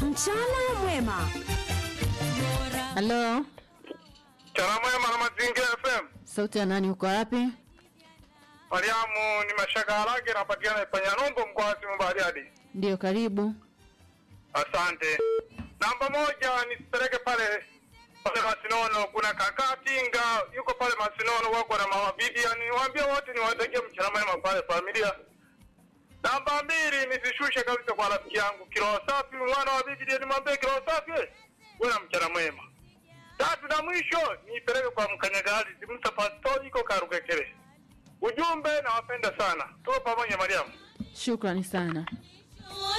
Mchana mwema. Halo, Mchana mwema na Mazingira FM. sauti ya nani? Uko wapi? Mariamu ni Mashaka Harage, napatikana Panyanyumbu, mkoa wa Simiyu Bariadi. Ndio, karibu. Asante. Namba moja nisipeleke pale pale Masinono, kuna kaka Tinga yuko pale Masinono, wako na mama Vivian, niwaambie wote niwatakie mchana mwema pale familia. Namba mbili nisishushe kabisa kwa rafiki yangu Kiroho Safi, mwana wa Vivian, nimwambie Kiroho Safi, wewe na mchana mwema. Tatu na mwisho nipeleke kwa mkanyagazi Musa Pastori, iko Karugekere. Ujumbe nawapenda sana, tuko pamoja Mariamu. Shukrani sana.